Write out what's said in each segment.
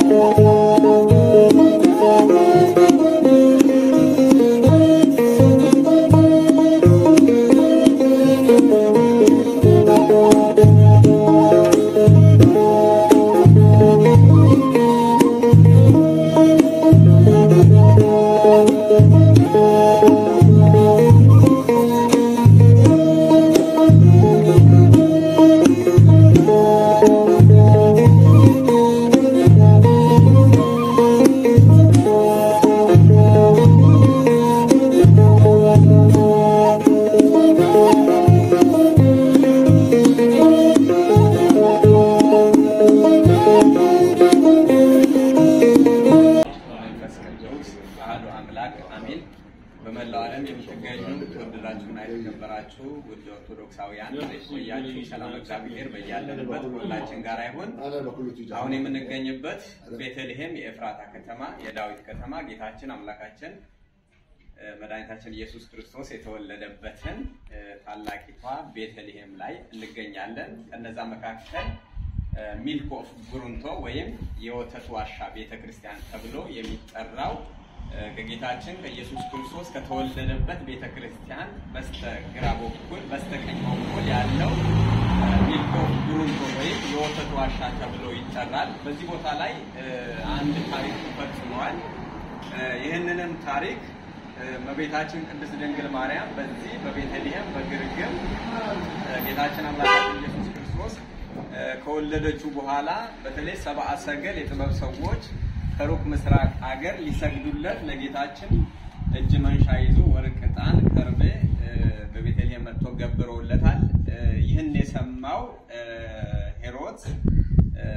መንፈስ ቅዱስ አሐዱ አምላክ አሜን። በመላው ዓለም የምትገኙ የተወደዳችሁና የተከበራችሁ ውድ ኦርቶዶክሳውያን ቆያችሁ። ሰላም እግዚአብሔር በያለንበት ሁላችን ጋር ይሁን። አሁን የምንገኝበት ቤተልሔም የኤፍራታ ከተማ የዳዊት ከተማ ጌታችን አምላካችን እ፣ መድኃኒታችን ኢየሱስ ክርስቶስ የተወለደበትን እ፣ ታላቂቷ ቤተልሔም ላይ እንገኛለን። ከነዛ መካከል እ፣ ሚልክ ኦፍ ጉሩንቶ ወይም የወተት ዋሻ ቤተ ክርስቲያን ተብሎ የሚጠራው እ፣ ከጌታችን ከኢየሱስ ክርስቶስ ከተወለደበት ቤተ ክርስቲያን በስተግራ በኩል በስተቀኝ በኩል ያለው እ፣ ሚልክ ኦፍ ጉሩንቶ ወይም የወተት ዋሻ ተብሎ ይጠራል። በዚህ ቦታ ላይ እ፣ አንድ ታሪክ ተፈጽሟል። እ፣ ይህንንም ታሪክ እ፣ እመቤታችን ቅድስት ድንግል ማርያም በዚህ በቤተልሔም በግርግም እ፣ ጌታችን አምላካችን ኢየሱስ ክርስቶስ እ፣ ከወለደችው በኋላ በተለይ ሰብአ ሰገል የጥበብ ሰዎች ከሩቅ ምስራቅ አገር ሊሰግዱለት ለጌታችን እጅ መንሻ ይዞ ወርቅ፣ ዕጣን፣ ከርቤ እ፣ በቤተልሔም መጥቶ ገብረውለታል። እ፣ ይህን የሰማው እ፣ ሄሮድስ እ፣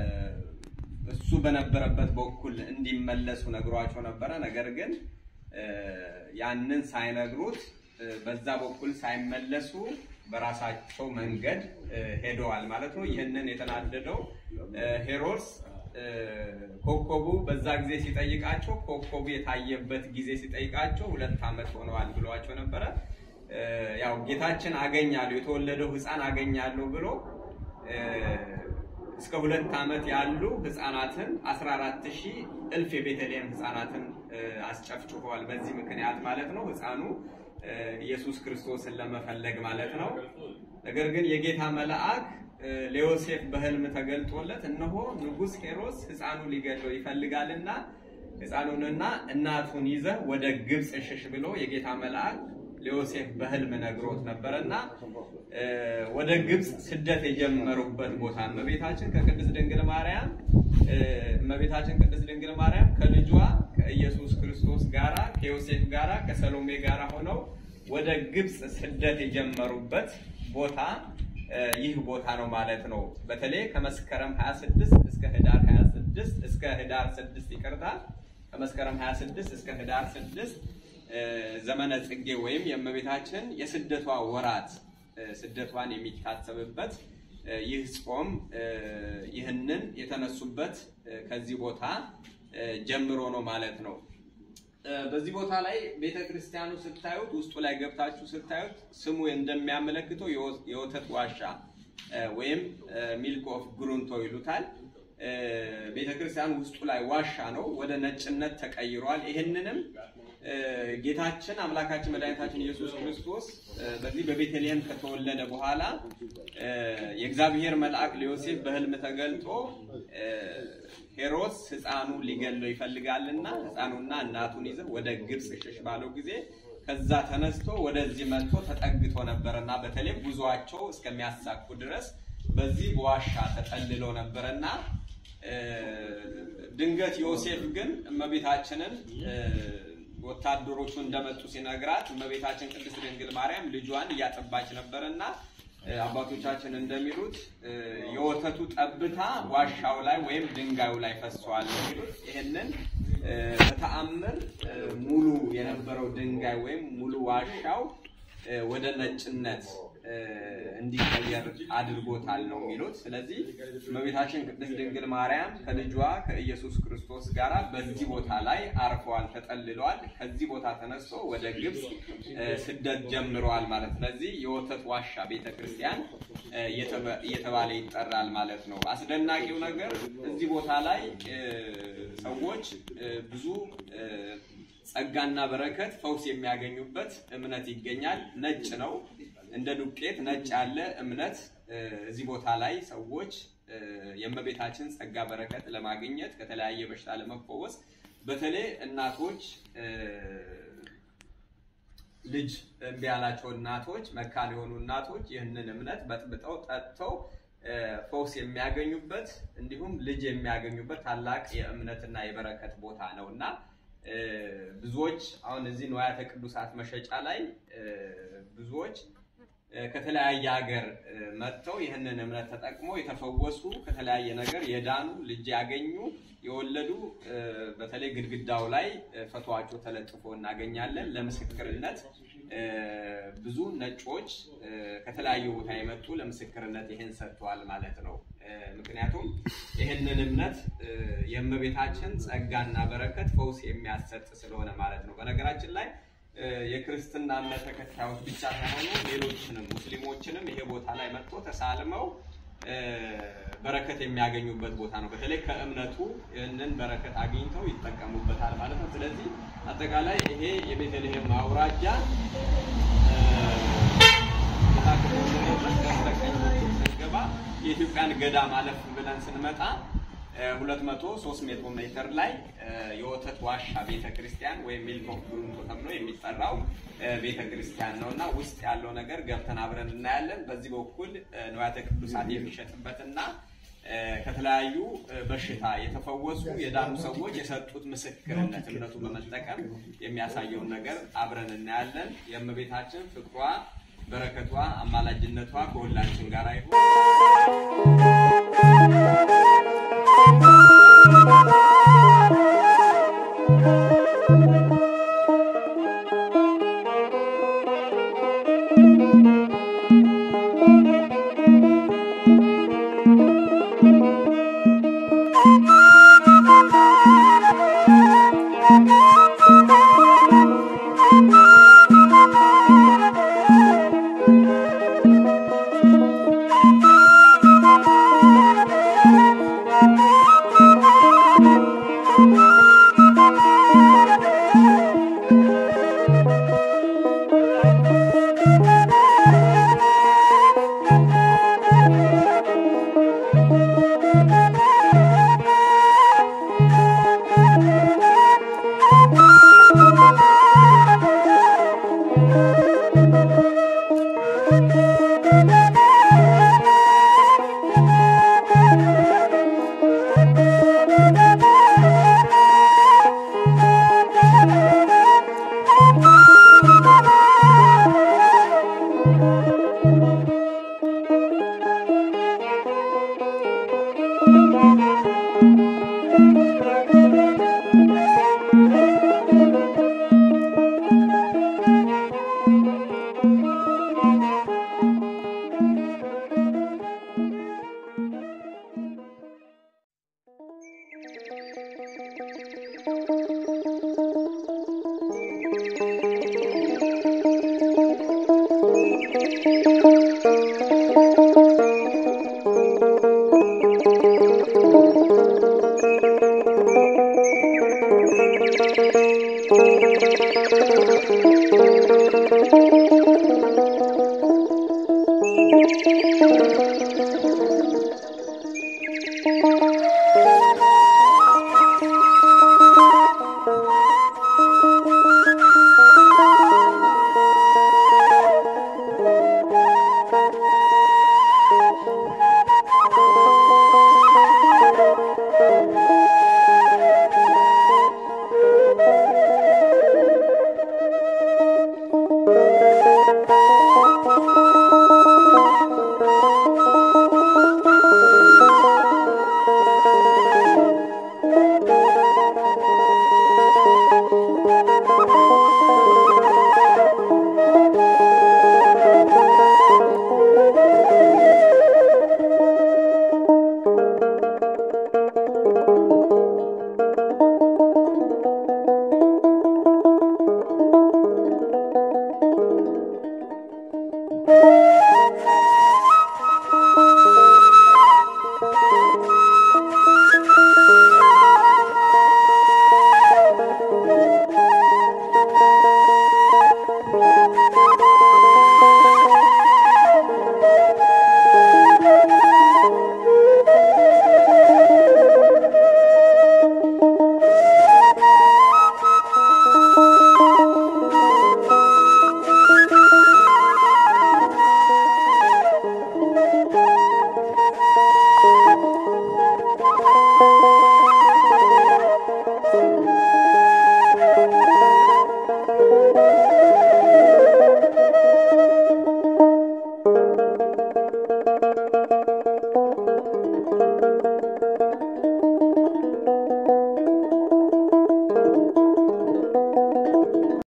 እሱ በነበረበት በኩል እንዲመለሱ ነግሯቸው ነበረ። ነገር ግን እ፣ ያንን ሳይነግሩት እ፣ በዛ በኩል ሳይመለሱ በራሳቸው መንገድ እ፣ ሄደዋል ማለት ነው። ይህንን የተናደደው እ፣ ሄሮድስ እ፣ ኮከቡ በዛ ጊዜ ሲጠይቃቸው ኮከቡ የታየበት ጊዜ ሲጠይቃቸው ሁለት ዓመት ሆነዋል ብለዋቸው ነበረ። እ፣ ያው ጌታችን አገኛለሁ የተወለደው ሕፃን አገኛለሁ ብሎ እ፣ እስከ ሁለት ዓመት ያሉ ህፃናትን 14 ሺህ እልፍ የቤተልሔም ህፃናትን እ፣ አስጨፍጭፈዋል። በዚህ ምክንያት ማለት ነው ህፃኑ እ፣ ኢየሱስ ክርስቶስን ለመፈለግ ማለት ነው። ነገር ግን የጌታ መልአክ እ፣ ለዮሴፍ በህልም ተገልጦለት እነሆ ንጉሥ ሄሮስ ህፃኑ ሊገድለው ይፈልጋልና ህፃኑንና እናቱን ይዘህ ወደ ግብፅ ሽሽ ብሎ የጌታ መልአክ ለዮሴፍ በህልም ነግሮት ነበረና እ፣ ወደ ግብፅ ስደት የጀመሩበት ቦታ እመቤታችን ከቅድስት ድንግል ማርያም እ፣ እመቤታችን ቅድስት ድንግል ማርያም ከልጇ ከኢየሱስ ክርስቶስ ጋራ ከዮሴፍ ጋራ ከሰሎሜ ጋራ ሆነው ወደ ግብፅ ስደት የጀመሩበት ቦታ እ፣ ይህ ቦታ ነው ማለት ነው። በተለይ ከመስከረም 26 እስከ ህዳር 26 እስከ ህዳር 6 ይቅርታ ከመስከረም 26 እስከ ህዳር 6 እ፣ ዘመነ ጽጌ ወይም የእመቤታችን የስደቷ ወራት እ፣ ስደቷን የሚታሰብበት እ፣ ይህ ጾም እ፣ ይህንን የተነሱበት እ፣ ከዚህ ቦታ እ፣ ጀምሮ ነው ማለት ነው። እ፣ በዚህ ቦታ ላይ ቤተ ክርስቲያኑ ስታዩት ውስጡ ላይ ገብታችሁ ስታዩት ስሙ እንደሚያመለክተው የወ- የወተት ዋሻ እ፣ ወይም ሚልክ ኦፍ ጉሩንቶ ይሉታል። እ፣ ቤተ ክርስቲያኑ ውስጡ ላይ ዋሻ ነው፣ ወደ ነጭነት ተቀይሯል። ይህንንም እ፣ ጌታችን አምላካችን መድኃኒታችን ኢየሱስ ክርስቶስ እ፣ በዚህ በቤተልሔም ከተወለደ በኋላ እ፣ የእግዚአብሔር መልአክ ለዮሴፍ በሕልም ተገልጦ እ፣ ሄሮድስ ሕፃኑ ሊገለው ይፈልጋልና ሕፃኑና እናቱን ይዘህ ወደ ግብፅ ሽሽ ባለው ጊዜ ከዛ ተነስቶ ወደዚህ መጥቶ ተጠግቶ ነበረና በተለይ ጉዟቸው እስከሚያሳኩ ድረስ በዚህ በዋሻ ተጠልሎ ነበረና እ፣ ድንገት ዮሴፍ ግን እመቤታችንን እ፣ ወታደሮቹ እንደመጡ ሲነግራት እመቤታችን ቅድስት ድንግል ማርያም ልጇን እያጠባች ነበርና እ፣ አባቶቻችን እንደሚሉት እ፣ የወተቱ ጠብታ ዋሻው ላይ ወይም ድንጋዩ ላይ ፈሷል ነው የሚሉት። ይህንን እ፣ በተአምር እ፣ ሙሉ የነበረው ድንጋይ ወይም ሙሉ ዋሻው እ፣ ወደ ነጭነት እ፣ እንዲቀየር አድርጎታል ነው የሚሉት። ስለዚህ እመቤታችን ቅድስት ድንግል ማርያም ከልጇ ከኢየሱስ ክርስቶስ ጋር በዚህ ቦታ ላይ አርፈዋል፣ ተጠልለዋል። ከዚህ ቦታ ተነስቶ ወደ ግብፅ ስደት ጀምረዋል ማለት ስለዚህ የወተት ዋሻ ቤተክርስቲያን እየተባለ ይጠራል ማለት ነው። አስደናቂው ነገር እዚህ ቦታ ላይ ሰዎች ብዙ ጸጋና በረከት ፈውስ የሚያገኙበት እምነት ይገኛል። ነጭ ነው፣ እንደ ዱቄት ነጭ ያለ እምነት እዚህ ቦታ ላይ ሰዎች የእመቤታችን ጸጋ በረከት ለማግኘት ከተለያየ በሽታ ለመፈወስ በተለይ እናቶች ልጅ እምቢ ያላቸው እናቶች መካን የሆኑ እናቶች ይህንን እምነት በጥብጠው ጠጥተው ፈውስ የሚያገኙበት እንዲሁም ልጅ የሚያገኙበት ታላቅ የእምነትና የበረከት ቦታ ነው እና ብዙዎች አሁን እዚህ ንዋያተ ቅዱሳት መሸጫ ላይ ብዙዎች ከተለያየ ሀገር መጥተው ይህንን እምነት ተጠቅመው የተፈወሱ ከተለያየ ነገር የዳኑ ልጅ ያገኙ የወለዱ በተለይ ግድግዳው ላይ ፈቷቸው ተለጥፎ እናገኛለን። ለምስክርነት ብዙ ነጮች ከተለያዩ ቦታ የመጡ ለምስክርነት ይህን ሰጥተዋል ማለት ነው። ምክንያቱም ይህንን እምነት የእመቤታችን ጸጋና በረከት ፈውስ የሚያሰጥ ስለሆነ ማለት ነው። በነገራችን ላይ የክርስትና እምነት ተከታዮች ብቻ ሳይሆኑ ሌሎችንም ሙስሊሞችንም ይሄ ቦታ ላይ መጥቶ ተሳልመው በረከት የሚያገኙበት ቦታ ነው። በተለይ ከእምነቱ ይህንን በረከት አግኝተው ይጠቀሙበታል ማለት ነው። ስለዚህ አጠቃላይ ይሄ የቤተልሔም አውራጃ በስተቀኝ ስንገባ የኢትዮጵያን ገዳም አለፍ ብለን ስንመጣ ሁለት መቶ ሶስት ሜትሮ ሜትር ላይ የወተት ዋሻ ቤተክርስቲያን ወይም ሚልክ ኦፍ ብሩንቶ ተብሎ የሚጠራው ቤተክርስቲያን ነው እና ውስጥ ያለው ነገር ገብተን አብረን እናያለን። በዚህ በኩል ንዋያተ ቅዱሳት የሚሸጥበትና ከተለያዩ በሽታ የተፈወሱ የዳኑ ሰዎች የሰጡት ምስክርነት እምነቱ በመጠቀም የሚያሳየውን ነገር አብረን እናያለን። የእመቤታችን ፍቅሯ፣ በረከቷ፣ አማላጅነቷ ከሁላችን ጋር ይሁን።